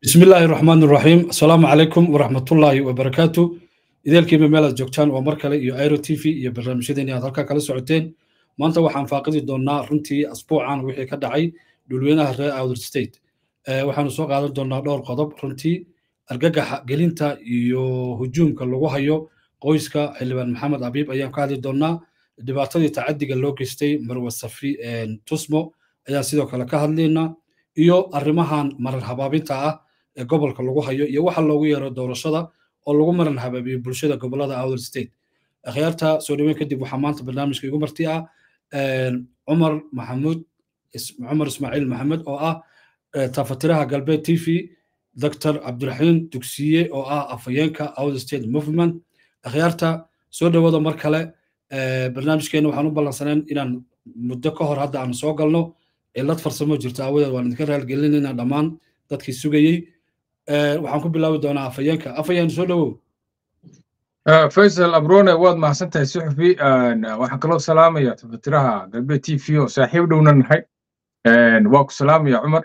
bismi illaahi raxmaan raxiim asalaamu calaykum waraxmatullaahi wabarakaatu ideelkiiba meel aad joogtaan waa mar kale iyo airo t v iyo barnaamijyadeeni aad halkaa kala socoteen maanta waxaan faaqidi doonnaa runtii asbuucan wixii ka dhacay dhulweynaha reer outer state waxaanu soo qaadan doonnaa dhowr qodob runtii argagaxa gelinta iyo hujuumka lagu hayo qoyska xildhibaan maxamed abiib ayaan ka hadli doonnaa dhibaatadii tacadiga loo geystay marwa safri tusmo ayaan sidoo kale ka hadlaynaa iyo arrimahan marar habaabinta ah ee gobolka lagu hayo iyo waxa loogu yeero doorashada oo lagu maran habaabiyo bulshada gobolada outer state akhyaarta soo dhaweyn kadib waxaa maanta barnaamijka igu marti ah cumar maxamuud cumar ismaaciil maxamed oo ah tafatiraha galbeed t v dr cabdiraxiim dugsiye oo ah afhayeenka outer state movement akhyaarta soo dhawada mar kale barnaamijkeena waxaan u ballansaneen inaan muddo ka hor hadda aan soo galno cilad farsamo jirta aawadeed waan idinka raalgelinayna dhammaan dadkii sugayey waxaan ku bilaabi doonaa afhayeenka afhayeen soo dhowow faysal abrone waad mahadsantahay suxufi waxaan kaloo salaamaya tafatiraha galbeed t v oo saaxiib dhowna nahay waa ku salaamaya cumar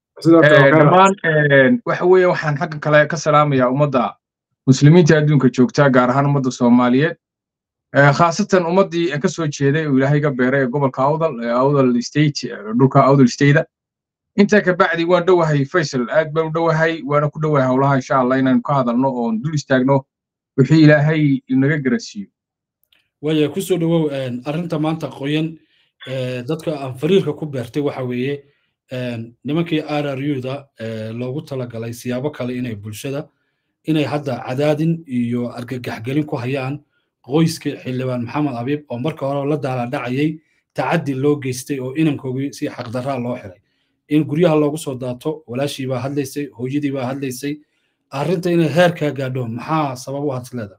dhammaan waxa weeye waxaan xagga kale ka salaamaya ummadda muslimiinta adduunka joogta gaar ahaan ummadda soomaaliyeed khaasatan ummaddii aan ka soo jeeday oo ilaahay ga beeray ee gobolka awdal awdal state dhulka awdal stateda intaa ka bacdi waan dhowahay faysal aad baan u dhowahay waana ku dhowahay howlaha insha allah inaan ka hadalno oon dul istaagno wixii ilaahay inaga garansiiyo waaya ku soo dhowow arrinta maanta qoyan dadka aan fariirka ku beertay waxa weeye nimankii r r u-da loogu talagalay siyaabo kale inay bulshada inay hadda cadaadin iyo argagaxgelin ku hayaan qoyska xildhibaan maxamed abiib oo marka hore la daaladhacayay tacaddi loo geystay oo inankoogii si xaqdarraa loo xiray in guryaha loogu soo daato walaashii baa hadlaysay hooyadii baa hadlaysay arrinta inay heerkaa gaadho maxaa sabab u hadleeda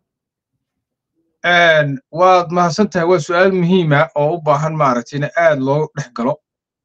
waad mahadsan tahay waa su'aal muhiima oo u baahan maaragtay in aad loo dhex galo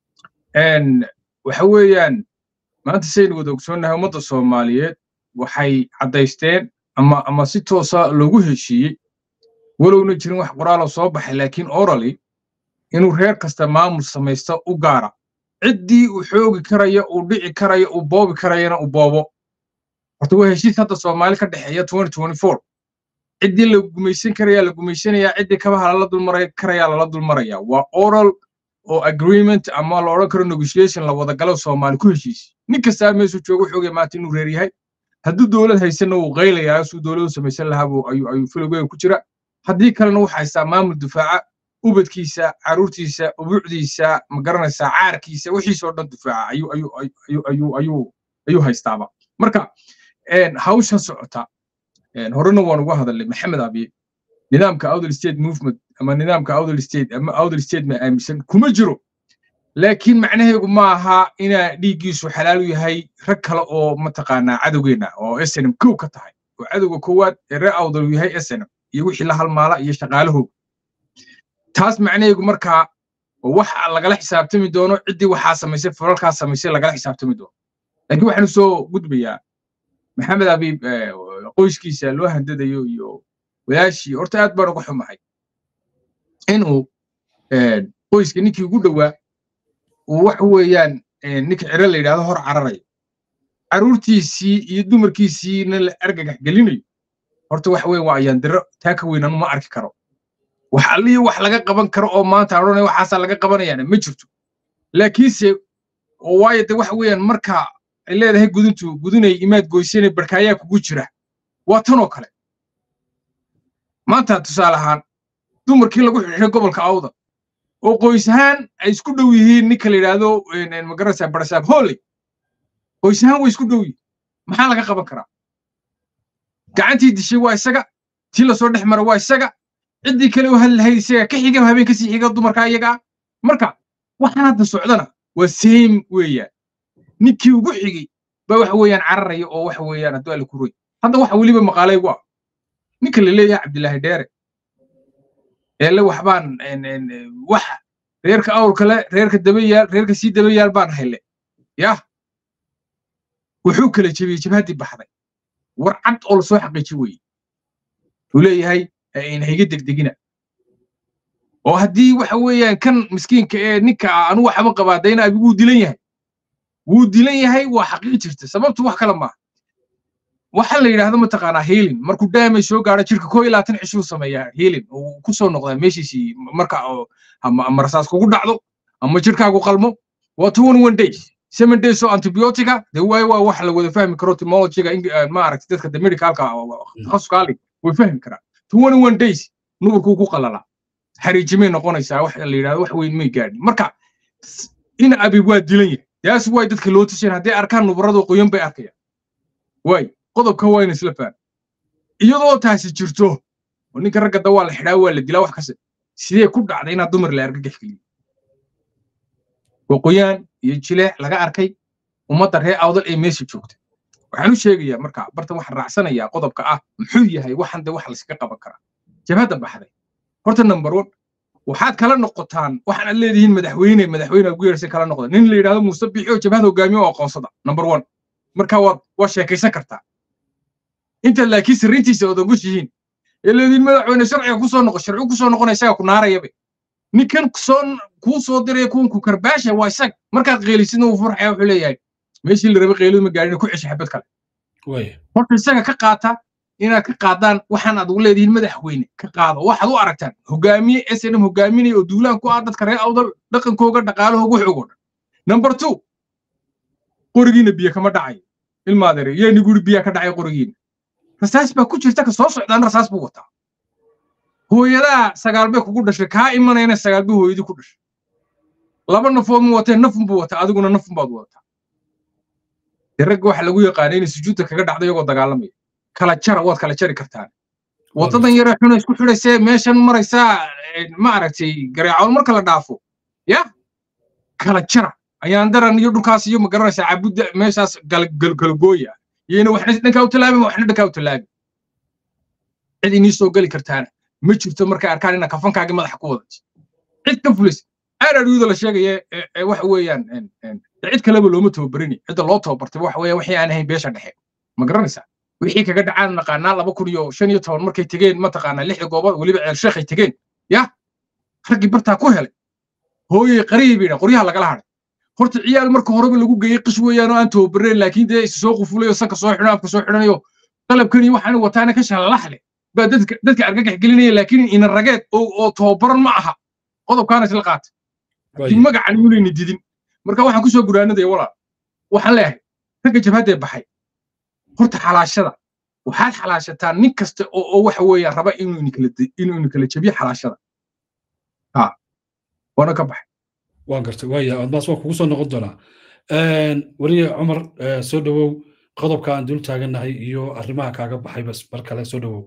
waxa weeyaan maanta saynu wada ogsoonnahay ummadda soomaaliyeed waxay caddaysteen ama ama si toosa loogu heshiiyey walowna jirin wax qoraaloo soo baxay laakiin orally inuu reer kasta maamul samaysta u gaara ciddii uu xoogi karaya uu dhici karaya uu boobi karayana uu boobo horta waa heshiis hadda soomaali ka dhexeeya ciddii la gumaysan karaya la gumaysanayaa ciddii kabaha lala dulmara karaya lala dulmaraya waa oral oo agreement ama la odhan karo negotiation la wada galo soomaali ku heshiisi nin kastaa meesuu joogo xoogay maanta inuu reer yahay hadduu dowlad haysanna wuu qaylayaa suu dowladu samaysan lahaa ayuu filowgeega ku jira haddii kalena wuxuu haystaa maamul difaaca ubadkiisa caruurtiisa ubuucdiisa ma garanaysaa caarkiisa wixiisoo dhan difaaca ayuu haystaaba marka hawshan socota horena waan uga hadalnay maxamed abiye nidaamka outer state movement ama nidaamka outer state ama outer state ma aaminsan kuma jiro laakiin macnaheegu ma aha inaa dhiiggiisu xalaal u yahay rag kale oo mataqaanaa cadowgeenna oo snm kow ka tahay oo cadowga koowaad ee reer awdal uu yahay snm iyo wixii la halmaala iyo shaqaalahooga taas macnaheegu markaa wax lagala xisaabtami doono ciddii waxaa samaysay falalkaa samaysay lagala xisaabtami doono laakiin waxaanu soo gudbayaa maxamed abiib qoyskiisa loo handadayo iyo walaashii horta aad baan uga xumahay inuu qoyska ninkii ugu dhowaa uu waxa weeyaan ninka ciro la yidhahdo hor cararayo carruurtiisii iyo dumarkiisiina la argagax gelinayo horta waxa weeye waa ayaandiro taa ka weyn anu ma arki karo wax allihii wax laga qaban karo oo maanta aan odhanaya waxaasaa laga qabanayaana ma jirto laakiinse oo waayo de waxa weeyaan marka ay leedahay gudintu gudinay imaad goysanay barkaayaa kugu jira waa tan oo kale maanta tusaale ahaan dumarkii lagu xidhay gobolka awda oo qoys ahaan ay isku dhow yihiin ninka la yidhaahdo magarasa barasaab holley qoys ahaan way isku dhow yihiin maxaa laga qaban karaa gacantii dishay waa isaga tii lasoo dhex mara waa isaga ciddii kale u hadlahayd isaga ka xiga habeen kasii xiga dumarka iyaga ah marka waxaan hadda socdana waa same weeyaan ninkii ugu xigay baa waxa weeyaan cararaya oo waxa weeyaan hadduu alla ku roy hadda waxa weliba maqaalaygu ah ninka la leeyahay cabdilaahi dheere eele waxbaan wax reerka awrka le reerka dabayaal reerka sii dabayaal baan hayle yah wuxuu kala jebiyey jabhaddii baxday war cad oo lasoo xaqiiji weye uu leeyahay hayga degdegina oo haddii waxa weeyaan kan miskiinka ee ninka anu waxba qabaa dayna abiguu dilan yahay wuu dilan yahay waa xaqiiq jirta sababtu wax kale maaha waxa la yidhaahdo mataqaanaa heelin markuu daamay soo gaadho jirka koo iyo labaatan cishuu sameeyaa heelin uu ku soo noqdaa meeshiisii marka ama rasaas kugu dhacdo ama jirkaagu qalmo waa two one one days seven days oo antibiotica de waay waa wax la wada fahmi karo timologiga ma aragti dadka de medicalka takhasuskaali way fahmi karaan two one one days nuburkuu ku qalalaa xariijimay noqonaysaa wax la yidhahdo wax weyn may gaadhin marka in abi waa dilan yahay taas waay dadka loo tuseen hadday arkaan nubaradu qoyan bay arkayaan waay qodobka waa in isla faham iyadoo taasi jirto oo ninka ragga da waa la xidhaa waa la dilaa wax kasta sidee ku dhacday inaad dumar la argagax geliyo qoqoyaan iyo jileec laga arkay ummadda reer awdal ee meesha joogta waxaan u sheegayaa marka barta waxaan raacsanayaa qodobka ah muxuu yahay waxan de wax layskaga qaban karaa jabhadda baxday horta number one waxaad kala noqotaan waxaan aad leedihiin madaxweyne madaxweyne ugu yeersay kala noqda nin la yidhahdo muuse biixi oo jabhada hogaamiyo oo aqoonsada number one marka waad waa sheekaysan kartaa inta laakiin sirrintiisa ood ogoshihiin ee leedihiin madaxweyne sharciga ku soo noqo sharci ku soo noqona isaga ku naarayabe ninkan soo kuu soo diraya kuwan ku karbaasha waa isag markaad qeelisidna uu furxaya wuxuu leeyahay meeshii la rabay qeelidu ma gaadhin ku cesha xabad kale horta isaga ka qaata inaad ka qaadaan waxaan aad ugu leedihiin madaxweyne ka qaado waxaad u aragtaan hogaamiye s n m hogaaminaya oo duulaan ku ah dadka reer awdal dhaqankooga dhaqaalahooga waxoogo dhan number two qorigiina biyo kama dhacayo ilmaadeere yeeni guri biyaa ka dhacay qorigiina rasaas baa ku jirta ka soo socdaan rasaas buu wataa hooyadaa sagaalbay kugu dhashay kaa imanayna sagaalbay hooyadii ku dhashay laba nafood ma watee nafun buu wataa adiguna nafun baad wadataa dee ragga waxa lagu yaqaana inay sujuudda kaga dhacdo iyagoo dagaalamaya kala jara waad kala jari kartaan waddadan yaree xuna isku xidhaysee meeshan maraysaa ma aragtay gareecoon marka la dhaafo ya kala jara ayaan daran iyo dhulkaas iyo magaranaysaa cabudda meeshaas galgooya iyona waxna dhankaa u tallaabin waxna dhankaa u tallaabin cid inii soo geli kartaana ma jirto markay arkaan inaa kafankaagii madaxa ku wadat cid ka fulis aararyuda la sheegaya waxa weeyaan cid kaleba looma tababarini cidda loo tababartay waxa weeya wixii aan ahayn beesha dhexe ma garanaysaa wixii kaga dhacaan naqaanaa laba kun iyo shan iyo toban markay tegeen mataqaanaa lixda goobood weliba ceel sheekhay tegeen ya raggii bartaa ku helay hooyey qariyay bay dhan qoryaha lagala hadhay horta ciyaal marka horeba lagu geeyey qish weeyaan oo aan tababareen laakiin dee is soo qufulayo sanka soo xidhan afka soo xidhanayo qalabkan iyo waxaan wataana ka shalalaxle baa dadka dadka argagax gelinaya laakiin ina rageed oo oo tababaran ma aha qodobkaana isla qaata laakiin magacan yuulayna didin marka waxaan kusoo guraanadaya walaal waxaan leeyahay ragga jabhaddee baxay horta xalaashada waxaad xalaashataan nin kasta oo oo waxa weeyaan raba inuu inikala inuu inikala jabiyo xalaashada ha waana ka baxay waan gartay waaya admaas waa kugu soo noqon doonaa weliye cumar soo dhowow qodobka aan dul taagannahay iyo arrimaha kaaga baxay bas mar kale soo dhowow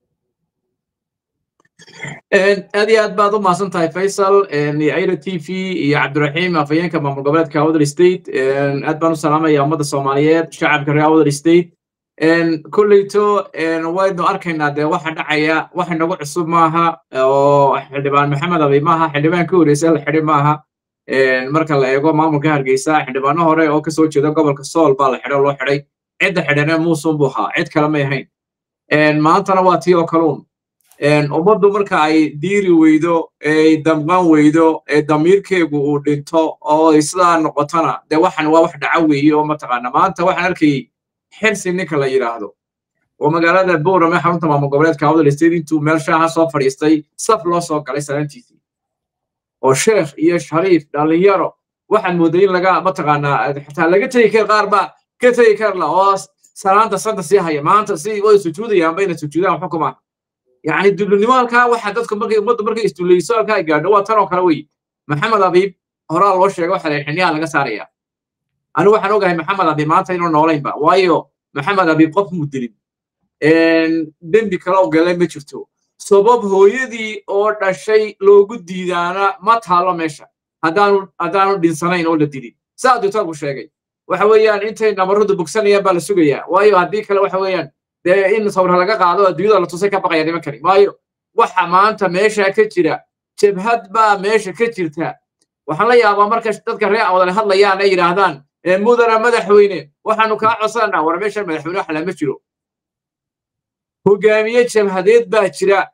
aad iyo aad baad u mahadsan tahay faysal aira t v iyo cabdiraxiim afhayeenka maamul goboleedka awdal state aad baan u salaamaya ummadda soomaaliyeed shacabka reer awdal state kolleyto waynu arkaynaa dee waxa dhacaya wax inagu cusub maaha oo xildhibaan maxamed abi maaha xildhibaan ka horeysa la xidhi maaha marka la eego maamulka hargeysa xildhibaano hore oo kasoo jeeda gobolka sool baa la xidho loo xidhay cidda xidhane muusun buu ahaa cid kale may ahayn maantana waa tii oo kaluun ummaddu marka ay diiri weydo ay damqan weydo ee damiirkeegu uu dhinto oo sidaa noqotona dee waxan waa wax dhaca weeye oo mataqaana maanta waxaan arkayay xirsi ninka la yidhaahdo oo magaalada boorame xarunta maamul goboleedka awdal state intuu meel shaaha soo fadhiistay saf loo soo galay salaantiisii oo sheekh iyo shariif dhallinyaro waxaan mooday in laga mataqaanaa xataa laga tegi kar qaar baa ka tegi karla oo salaanta santa sii haya maanta si way sujuudayaan bayna sujuudaan xukuma يعني دلنimo halkaa waxa dadku markay ummaddu markay isdulayso halkaa ay gaadho waa tan oo kale wey maxamed abiib horaa loo sheego waxa la xiniyaa laga saaraya anigu waxaan ogahay maxamed abiib maanta inuu noolaynba waayo maxamed abiib qof muu dilin dembi kale oo galay ma jirto sabab hooyadii oo dhashay loogu diidaana ma taalo meesha haddaanu haddaanu dhinsanayn oo la dilin saa doctorku sheegay waxa weeyaan intay nabarradu bogsanayaan baa la sugayaa waayo haddii kale waxa weeyaan dee in sawra laga qaado adduunyada la tusay ka baqaya niman kani waayo waxa maanta meesha ka jira jabhad baa meesha ka jirta waxaan la yaabaa marka dadka reer awdale hadlayaan ay yidhaahdaan mudana madaxweyne waxaanu kaa codsanaa war meeshan madaxweyne wax lama jiro hogaamiye jabhadeed baa jira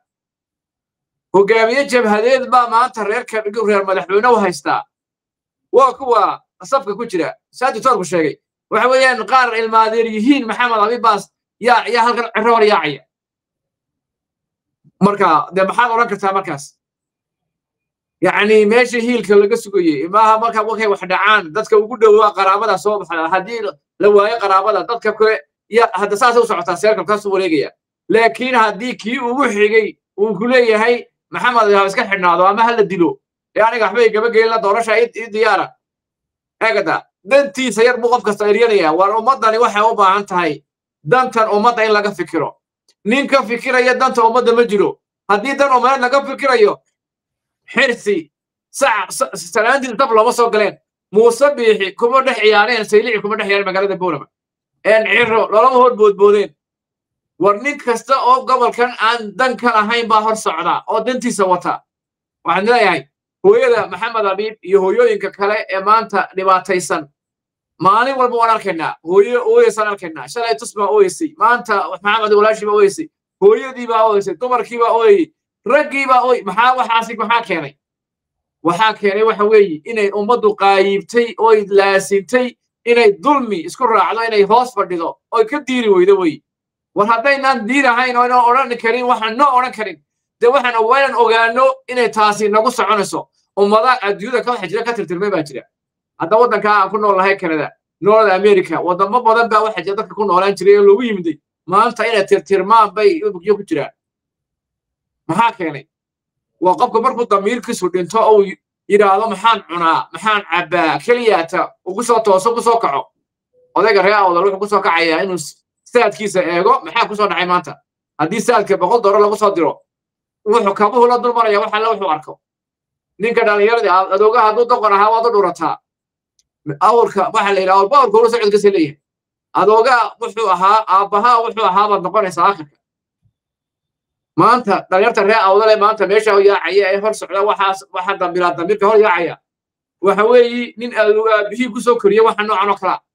hogaamiye jabhadeed baa maanta reerka reer madaxweyne u haystaa waa kuwa safka ku jira saa doctoorku sheegay waxa weeyaan qaar ilmaadeer yihiin maxamed abibaas yaa yaa halkan ciro hor yaacaya marka dee maxaad odhan kartaa markaas yacni meesha hiilka laga sugayey maaha marka markay wax dhacaan dadka ugu dhowaa qaraabada soo baxda haddii la waayo qaraabada dadka kale ya hadda saasay u socotaa seerkal kaasuu wareegaya laakiin haddii kii ugu xigay uu ku leeyahay maxamed ha iska xidhnaado ama ha la dilo ee aniga waxbay gaba gelinla doorasha ii diyaara eegada dantiisa yar buu qof kasta eryanaya war ummaddani waxay u baahan tahay dantan ummadda in laga fikiro nin ka fikiraya danta ummadda ma jiro haddii dan ummadeed laga fikirayo xirsi salaantii dab looma soo galeen muuse biixi kuma dhex ciyaareen saylici kuma dhex ciyaareen magaalada boolama een ciro lolama hor boodboodeen war nin kasta oo gobolkan aan dan ka lahayn baa hor socda oo dantiisa wata waxaan leeyahay hooyada maxamed abiib iyo hooyooyinka kale ee maanta dhibaataysan maalin walba waan arkaynaa hooyo ooyeysaan arkaynaa shalay tus baa ooyeysay maanta maxamed walaashii baa ooyeysay hooyadii baa ooyeysay dumarkii baa ooyey raggii baa ooy maxaa waxaasi maxaa keenay waxaa keenay waxa weeye inay ummaddu qaayibtay oy laasintay inay dulmi isku raacdo inay hoos fadhido oy ka diiri weydo wey war haddaynaan diidahayn oo inaan odhan karin waxaan noo odhan karin dee waxaan waynan ogaano inay taasi nagu soconayso ummada adduunyada ka waxa jira ka tirtirmay baa jira hadda waddanka aan ku nool nahay canada north america waddamo badan baa waxa jira dadka ku noolaan jiray oo loogu yimiday maanta inay tirtirmaan bay bugyo ku jiraan maxaa keenay waa qofka markuu damiirkiisu dhinto ou yidhaahdo maxaan cunaa maxaan cabbaa keliyaata ugu soo tooso ku soo kaco odayga ree awdal wuxuu ku soo kacayaa inuu saadkiisa eego maxaa ku soo dhacay maanta haddii saadka boqol doollar lagu soo diro wuxuu kabuhu la dulmaraya wax alle wuxuu arko ninka dhallinyaradii adoogaha hadduu doqon ahaa waad u dhurataa awrka waxa la yidhaha awrba awrka ula socodkasa leeyahay adoogaa wuxuu ahaa aabbahaa wuxuu ahaa baad noqonaysaa aakhirka maanta dhalinyarta ree awdale maanta meesha yaacaya ee hor socda waxaas waxa dambilaa dambilka hor yaacaya waxa weeyi nin aabihii ku soo koriye waxa noocan oo kalaa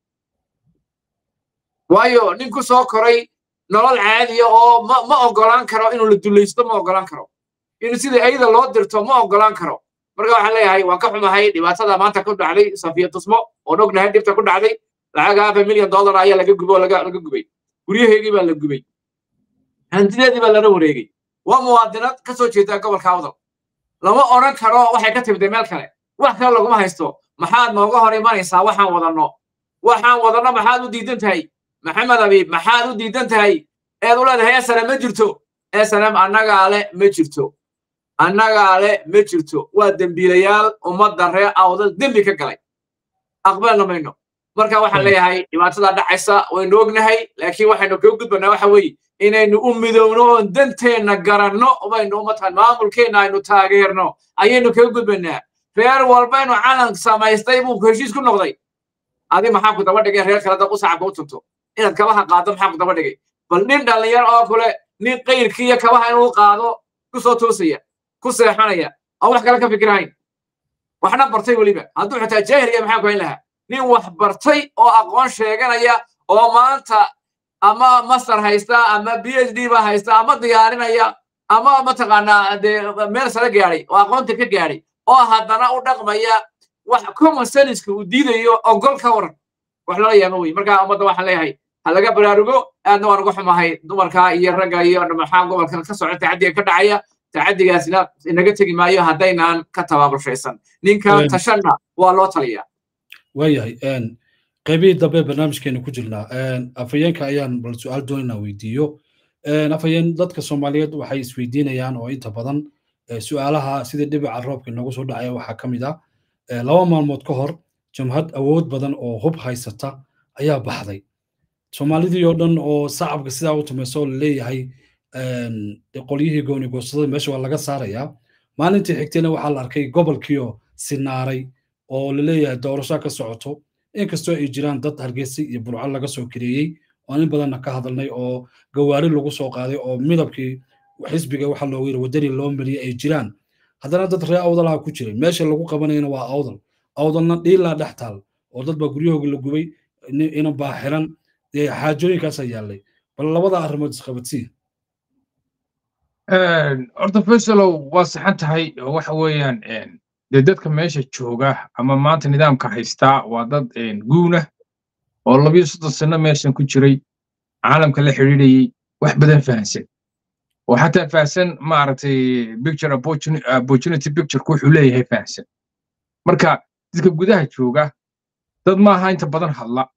waayo nin ku soo koray nolol caadiya oo ma ma ogolaan karo inuu la dulaysto ma ogolaan karo in sidii ayada loo dirto ma ogolaan karo marka waxaan leeyahay waan ka xumahay dhibaatada maanta ku dhacday safiya tusmo oon ognahay dhibta ku dhacday lacag hafa milyan dollar ayaa laga gubay oo laga laga gubay guryaheygii baa la gubay hantideedii baa lala wareegay waa muwaadinad ka soo jeeda gobolka awdal lama odhan karo waxay ka timday meel kale wax kale laguma haysto maxaad nooga hor imanaysaa waxaan wadanno waxaan wadanno maxaad u diidan tahay maxamed abiib maxaad u diidan tahay eed u leedahay esana ma jirto esanam annagaa le ma jirto annagaa le ma jirto waa dembiilayaal ummadda ree awdal dembi ka galay aqbalna mayno marka waxaan leeyahay dhibaatada dhacaysa waynu ognahay laakiin waxaynu kaga gudbanaa waxa weeye inaynu u midowno oon danteenna garanno baynu umatan maamulkeenna aynu taageerno ayaynu kaga gudbanaa reer walbaynu calan samaystay buu heshiis ku noqday adi maxaa ku daba dhigay reer kale dab u sacabka u tunto inaad kabaha qaado maxaa ku daba dhigay bal nin dhallinyar oo kule nin qayrkiiyo kabaha inuu qaado ku soo toosaya ku seexanaya aan wax kale ka fikirahayn waxna bartay weliba hadduu xitaa jaahiliya maxaa ku hayn lahaa nin wax bartay oo aqoon sheeganaya oo maanta ama master haysta ama b h d ba haysta ama diyaarinaya ama mataqaanaa dee meel sare gaadhay oo aqoonta ka gaadhay oo haddana u dhaqmaya wax common senska uu diidayo ogol ka waran wax lala yaamo wey marka ummadda waxaan leeyahay ha laga baraarugo aadna waan uga xumahay dumarka iyo ragga iyo maxaa gobolkan ka socda tacadiga ka dhacaya tacadigaasina inaga tegi maayo haddaynaan ka tabaabulshaysan ninka tashanna waa loo taliyaa waayahay qaybihii dambe barnaamijkeenu ku jirnaa afhayeenka ayaan bal su-aal doonaynaa weydiiyo afhayeen dadka soomaaliyeed waxay isweydiinayaan oo inta badan su-aalaha sidii dhibica roobka inoogu soo dhacaya waxaa ka mid ah laba maalmood ka hor jamhad awood badan oo hub haysata ayaa baxday soomaalidii oo dhan oo sacabka sidaa u tumayso oo laleeyahay qolyihii gooni goostada meesha waa laga saarayaa maalintii xigtayna waxaa la arkay gobolkiioo sinaaray oo laleeyahay doorasho ka socoto inkastoo ay jiraan dad hargeysa iyo burco laga soo kareeyey oo in badanna ka hadalnay oo gawaari lagu soo qaaday oo midabkii xisbiga waxa loogu yiri wadani loo mariyay ay jiraan haddana dad ree awdalaha ku jiray meesha lagu qabanayana waa awdal awdalna dhiilaa dhex taal oo dad baa guryahooga la gubay ina baa xiran xaajooyinkaasaa yaallay bal labada arrimood isqabadsii horta faysalow waa saxan tahay waxa weeyaan dee dadka meesha jooga ama maanta nidaamka haystaa waa dad guuna oo labiyo soddon sano meeshan ku jiray caalamka la xidhiidhayey wax badan fahansan oo xataa fahansan maaragtay picture opportunity pictureka wuxuu leeyahay fahansan marka dadka gudaha jooga dad maaha inta badan hadla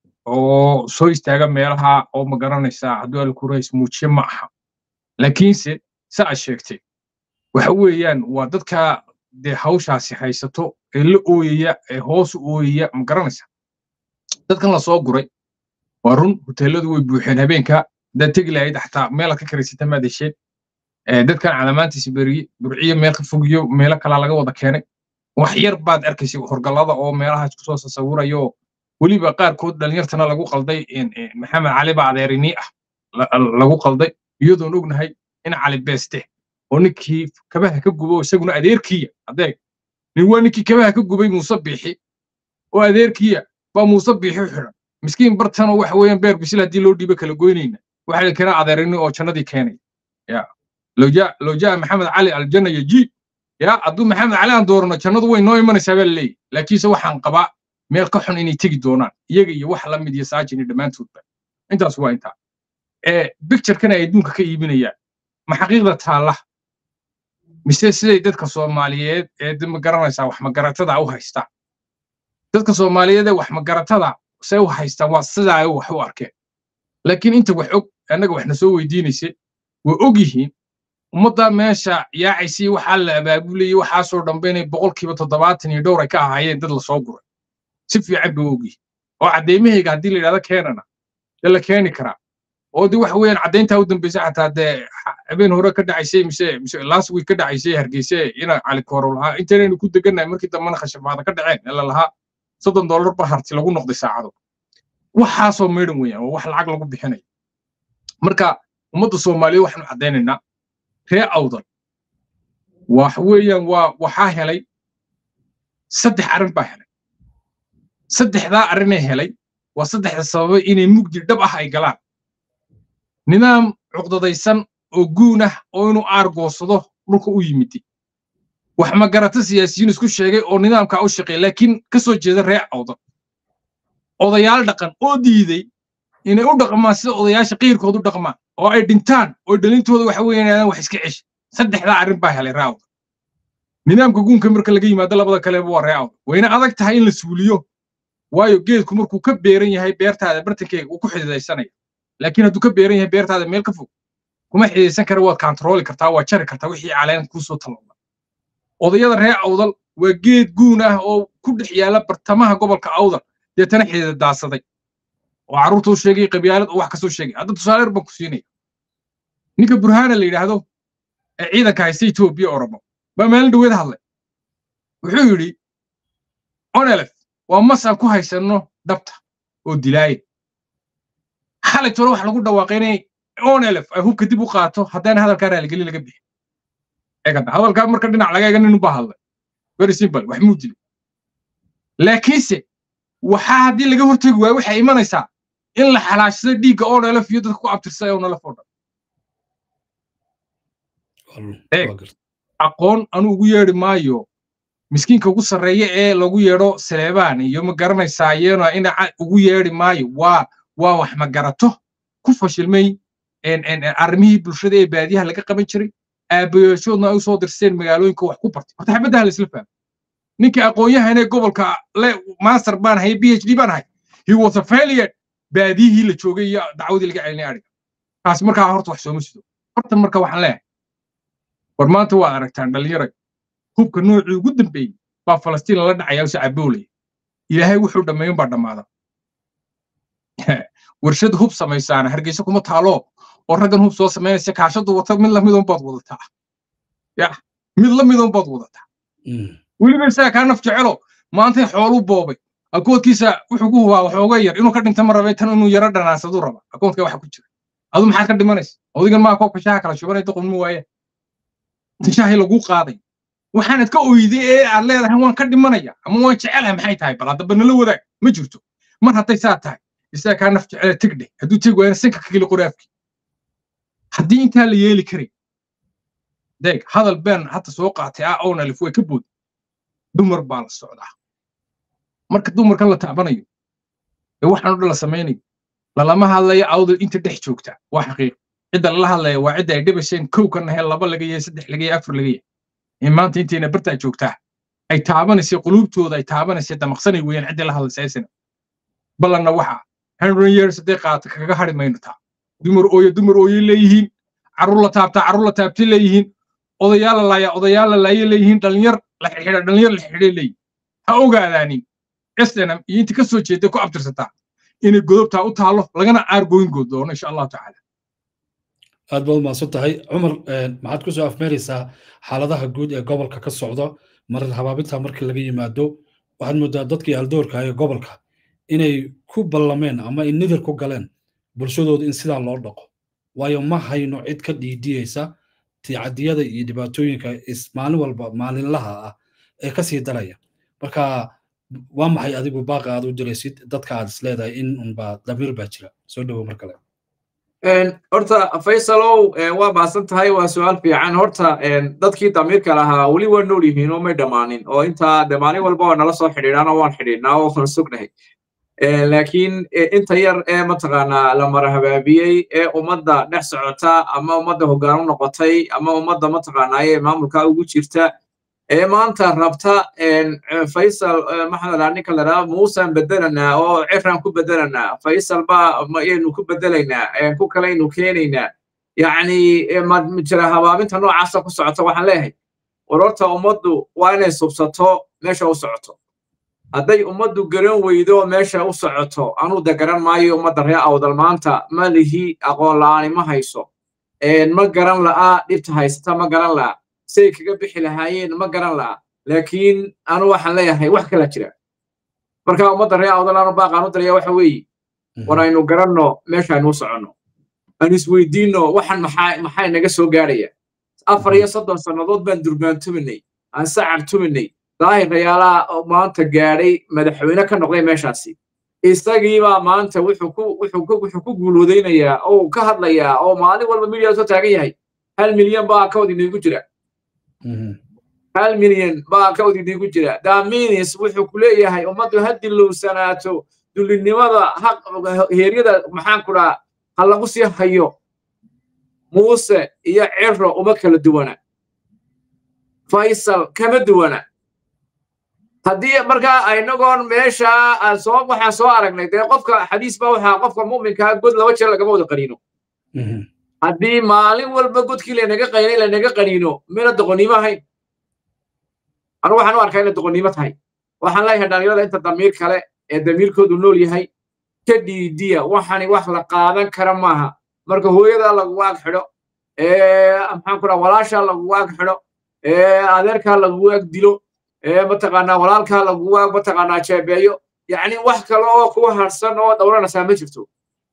oo soo istaaga meelaha oo ma garanaysaa hadduu alkurays muujiye ma aha laakiinse sa a sheegtay waxa weeyaan waa dadka dee hawshaasi haysato ee la ooyaya ee hoos u ooyaya ma garanaysaa dadkan la soo guray waa run hoteelladu way buuxeen habeenka haddaad tegi lahayd xataa meelaad ka karaysata maad hesheen dadkan calamaantiisa beriye burciyo meel ka fogiyo meelo kalaa laga wada keenay wax yar baad arkaysay horgallada oo meelahaas kusoo sasawirayo weliba qaarkood dhalinyartana lagu qalday maxamed cali ba adeerinii ah lagu qalday iyadoon ognahay in cali beeste oo ninkii kabaha ka gubo isaguna adeerkiya adeeg nin waa ninkii kabaha ka gubay muuse biixi oo adeerkiya baa muuse biixi xidhan miskiin bartanoo waxa weeyaan beer bisil haddii loo dhiibo kala goynayna waxa la keenaa adeerini oo jannadii keenay ya loo jaa maxamed cali aljanna yajiib ya hadduu maxamed cali aan doorano jannadu way noo imanaysaa baa laleeyahy laakiinse waxaan qabaa meel ka xun inay tegi doonaan iyaga iyo wax la mid iyo saajini dhammaantoodba intaas waa intaa bicturekan ay adduunka ka iibinayaan ma xaqiiqda taalla mise siday dadka soomaaliyeed ee ma garanaysaa wax magaratada u haystaan dadka soomaaliyeed ee wax magaratada say u haystaan waa sidaa ay wax u arkeen laakiin inta wax og annaga waxna soo weydiinaysay way og yihiin ummadda meesha yaacaysii waxaa la abaabulayey waxaasoo dhanba inay boqolkiiba toddobaatan iyo dhowr ay ka ahaayeen dad lasoo guray si fiican bay og yihiin oo caddeymahayga haddii la yidhahdo keenana dee la keeni karaa oo de waxa weeyaan caddayntaa u dambaysa xataa dee habeen hore ka dhacaysay mise mise last week ka dhacaysay hargeyse ina cali koorow lahaa intaynaynu ku degannahay markii dambena khashabaada ka dhaceen ee la lahaa soddon dollar ba harti lagu noqday saacado waxaasoo meydhan weeyaan oo wax lacag lagu bixinayo marka ummadda soomaaliyeed waxaanu caddaynaynaa ree awdal wax weeyaan waa waxaa helay saddex arrin baa helay saddexdaa arrinee helay waa saddexda sababay inay mugdi dhab ah ay galaan nidaam cuqdadaysan oo guun ah oo inuu aargoosado dhulka u yimid wax magarata siyaasiyiin isku sheegay oo nidaamkaa u shaqeey laakiin ka soo jeeda ree awdal odayaal dhaqan oo diiday inay u dhaqmaan sida odayaasha qiirkood u dhaqmaan oo ay dhintaan oo dhalintooda waxa weeyaan wax iska cesh saddexdaa arrin baa helay ree awdal nidaamka guunka marka laga yimaado labada kaleba waa ree awdal wayna adag tahay in la suuliyo waayo geedku markuu ka beeran yahay beertaada bartankeega uu ku xididaysanaya laakiin hadduu ka beeran yahay beertaada meel ka fog kuma xididaysan kara waad kantarooli kartaa waad jari kartaa wixii caleen kuusoo talooda odayada ree awdal waa geed guun ah oo ku dhex yaala bartamaha gobolka awdal deetana xidida daadsaday oo carruurta u sheegay qabyaalad oo wax kasoo sheegay hadda tusaale yar baan ku siinaya ninka burhaana la yidhaahdo ee ciidanka haysta etoobiya oromo baa maalin dhaweed hadlay wuxuu yidhi onelef waa mas aan ku haysanno dhabta oo dilaaya xalay tore wax lagu dhawaaqay inay onelef ay hubka dib u qaato haddana hadalkaa raaligeli laga bixin eegada hadalkaa marka dhinac laga eega nin ubaa hadlay very simple wax muu dilay laakiinse waxaa haddii laga hortegi waayo waxay imanaysaa in la xalaashado dhiigga onelef iyo dadka ku abtirsay onelef oo dhan aqoon anu ugu yeedhi maayo miskiinka ugu sarreeya ee lagu yeedho saleebaan iyo ma garanaysaa iyana ina ugu yeedhi maayo waa waa wax ma garato ku fashilmay arrimihii bulshada ee baadiyaha laga qaban jiray aabayaashoodna ay u soo dirseen magaalooyinka wax ku bartay horta xabaddaha laisla fahmo ninka aqoon-yahan ee gobolka le master baan ahay b h d baan ahay he was a failure baadiyihii la joogay iyo dacwadii laga celinay adhiga taas markaa horta wax sooma sido horta marka waxaan leeyahay war maanta waad aragtaan dhallinyaray hubka noocii ugu dambeeyey baa falastiin lala dhacaya use caboolaya ilaahay wuxuu dhammeeyon baa dhammaada warshad hub samaysaana hargeysa kuma taalo oo raggan hub soo samaynaysa kaashadu wata mid lamidon baad wadataa ya mid lamidon baad wadataa weliba isaga kaa naf jecelo maantay xooluu boobay akoodkiisa wuxuu ku hubaa waxooga yar inuu ka dhinta ma rabay tan inuu yaro dhanaansadu raba akoodka waxa ku jira adu maxaad ka dhimanaysa odigan maa koobka shaha kala shubanay doqonmu waaye shaahi laguu qaaday waxaanad ka oyday ee aad leedahay waan ka dhimanaya ama waan jecelahay maxay tahay bal haddaba nala wadaag ma jirto mar hadday saa tahay isaga kaa naf jecela tegdhe hadduu tegi waayana sanka ka geli qoraafkii haddii intaa la yeeli karay deeg hadal been hadda soo qaatay ah ownalif way ka boodi dumar baa la socdaa marka dumarkan la taabanayo ee waxaan o dhan la samaynayo lalama hadlayo awdal inta dhex joogta waa xaqiiq cidda lala hadlaya waa cidda ay dhibasheen kow ka nahay laba laga yahay saddex laga yahay afar laga yahay in maanta intayna bartaa joogtaa ay taabanaysa quluubtooda ay taabanaysa damaqsanay weeyaan ciddii la hadlaysa aysan ballanna waxa hundred years hadday qaata kaga hari mayno taa dumar ooyo dumar ooyo leeyihiin carruur la taabtaa carruur la taabtay leeyihiin odayaal la laaya odayaal la laaya leeyihiin dhalinyar la xidhiidha dhalinyar la xidhiidhay leeyihin ha ogaadaanin snm iyo inta ka soo jeeda ku abtirsataa inay godobtaa u taalo lagana aargoyn good doono insha allahu tacaala aad baad umahadsan tahay cumar maxaad ku soo afmeeraysaa xaaladaha guud ee gobolka ka socda marar habaabinta markii laga yimaado waxaad moodaa dadkii haldoorka ee gobolka inay ku ballameen ama ay nidir ku galeen bulshadooda in sidaa loo dhaqo waayo ma hayno cid ka dhiidiyeysa ticadiyada iyo dhibaatooyinka maalin walba maalinlaha ah ee ka sii daraya marka waa maxay adigu baaqa aad u diraysid dadka aad isleedahay in unba damiir baa jira soo dhowo mar kale horta faysalow waa maasan tahay waa su-aal fiican horta dadkii damiirka lahaa weli waa nool yihiin oo may dhammaanin oo intaa de maalin walba waa nala soo xidhiidhaan oo waan xidhiidhnaa oo waan sugnahay laakiin inta yar ee mataqaanaa la marahabaabiyey ee ummadda dhex socota ama ummadda hoggaan u noqotay ama ummadda mataqaanaa ee maamulka ugu jirta ee maanta rabta faysal maxaa la ninka la dhaha muusan bedelanaa oo ciran ku bedelanaa faysal baa mayaynu ku bedelaynaa ku kalaynu keenaynaa yacni jira habaabinta noocaasa ku socota waxaan leeyahay war horta ummaddu waa inay subsato meesha u socoto hadday ummaddu garan weydo meesha u socoto anuu da garan maayo ummadda ree awdal maanta ma lihi aqoon la'aani ma hayso ma garan la'a dhibta haysata ma garan la'a say kaga bixi lahaayeen ma garan la'a laakiin anu waxaan leeyahay wax kala jira marka ummadda ree awdal anu baaqaan u daraya waxa weeye war aynu garanno meesha aynu u soconno aan isweydiinno waxan maxaa maxaa naga soo gaadhaya afar iyo soddon sannadood baan durmaan tuminay aan sacar tuminay daahir rayaalaha maanta gaadhay madaxweyne ka noqday meeshaasi isagiibaa maanta wuxuu ku wuxuu ku wuxuu ku guuloodaynayaa oo ka hadlayaa oo maalin walba midiya soo taagan yahay hal milyan baa akawd iniigu jira hal milyan baa akawd iniigu jira daminis wuxuu ku leeyahay ummaddu ha dilowsanaato dullinimada heeryada maxaan ku dhaha ha lagu sii hayo muuse iyo ciro uma kala duwana faysal kama duwana haddii markaa inagoon meesha aan soo waxaan soo aragnay dee qofka xadiis baa waxaa qofka mu'minkaa god laba jeer lagama wada qaniino haddii maalin walba godkii lanaga qaynay lanaga qaniino mina doqonnimo ahayn anu waxaan u arkaa inay doqonnimo tahay waxaan leeyahay dhalinyarada inta damiir kale ee damiirkoodu nool yahay ka dhiidiya waxani wax la qaadan kara maaha marka hooyadaa lagu waag xidho maxaan ku dhaha walaashaa lagu waag xidho adeerkaa lagu waag dilo mataqaanaa walaalkaa lagu waag mataqaanaa jeebeeyo yacni wax kale oo kuwa harsan oo dhowranaysaa ma jirto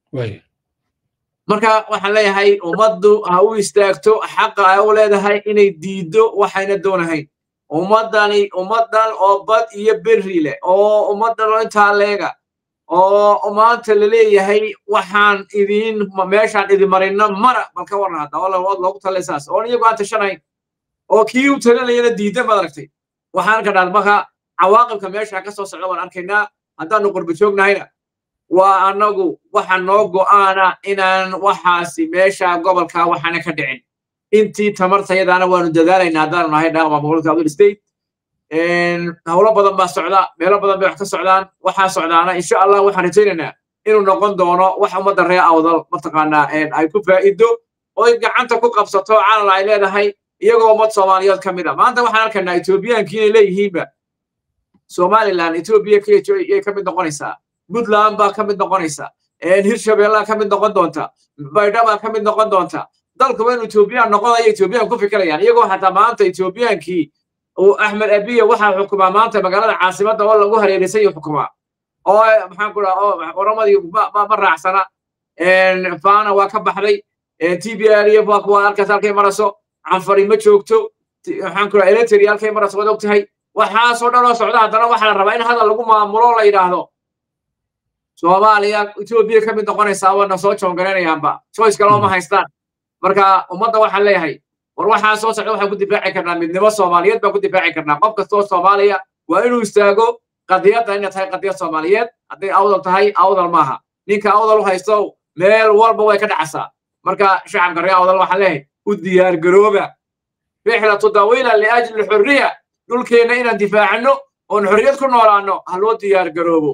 marka waxaan leeyahay ummaddu ha u istaagto xaqa ay u leedahay inay diiddo waxayna doonahayn ummaddani ummaddan oo bad iyo berri leh oo ummaddan oo intaa leega oo maanta la leeyahay waxaan idiin meeshaan idin marino mara bal ka warran hadda oo loogu talay saas oon iyagu aan tashanayn oo kii u talinayana diidda maad aragtay waxaan ka dhaad marka cawaaqibka meesha ka soo socda waan arkaynaa haddaanu qurba joognahayna waa annagu waxa noo go'aana inaan waxaasi meesha gobolka waxaana ka dhicin intii tamartayadaana waanu dadaalaynaa haddaanu nahay dhaqma gobolka abdul state howlo badan baa socda meelo badan bay wax ka socdaan waxaa socdaana insha allah waxaan rajaynaynaa inuu noqon doono wax ummadda ree awdal mataqaanaa ay ku faa'ido oy gacanta ku qabsato calal ay leedahay iyagoo ummad soomaaliyeed ka mid a maanta waxaan arkaynaa etoobiyaankii inay leeyihiinba somaliland etoobiya kiyay ka mid noqonaysaa puntland baa ka mid noqonaysa hirshabeellaa ka mid noqon doonta baydha baa ka mid noqon doonta dalkuba inuu etoobiyaan noqonayo etoobiyaan ku fikirayaan iyagoo xataa maanta etoobiyaankii uu axmed abiya waxaa xukumaa maanta magaalada caasimadda oo lagu hareeraysan yahu xukumaa oo maxaan ku dhaha oo oromadii ma raacsana fana waa ka baxday t b r f waa kuwa halkaas halkay maraso canfari ma joogto maxaan ku dhaha eletri halkay maraso waad og tahay waxaasoo dhan oo socda haddana waxaa la rabaa in hadal lagu maamulo la yidhaahdo soomaaliya etoobiya ka mid noqonaysaa wana soo joongaraynayaanba choice kale oma haystaan marka ummadda waxaan leeyahay war waxaa soo socda waxaan ku difaaci karnaa midnimo soomaaliyeed baan ku difaaci karnaa qof kastoo soomaaliya waa inuu istaago qadiyadda inay tahay qadiyad soomaaliyeed hadday awdal tahay awdal maaha ninka awdal u haysto meel walba way ka dhacasaa marka shacabka reer awdal waxaan leeyahay u diyaar garooba rixlatu dawiila liajli xurriya dhulkeenna inaan difaacano oon xorriyad ku noolaano ha loo diyaar garoobo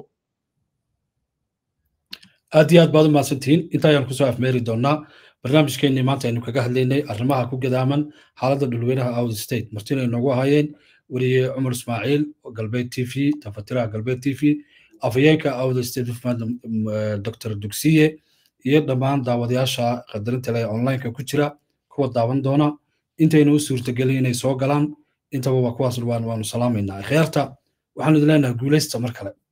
aad iyo aad baad u mahadsantihiin inta ayaan kusoo afmeeri doonaa barnaamijkeennii maanta aynu kaga hadlaynay arrimaha ku gadaaman xaaladda dhulweynaha out state martina inoogu ahaayeen weliye cumar ismaaciil galbeed t v tafatiraha galbeed t v afhayeenka out state dr dugsiye iyo dhammaan daawadayaasha qadarinta leh onlineka ku jira kuwa daawan doona intaynu u suurtagelin inay soo galaan intaba waa kuwaas waanu salaamaynaa kheerta waxaanu idin leenahay guulaysta mar kale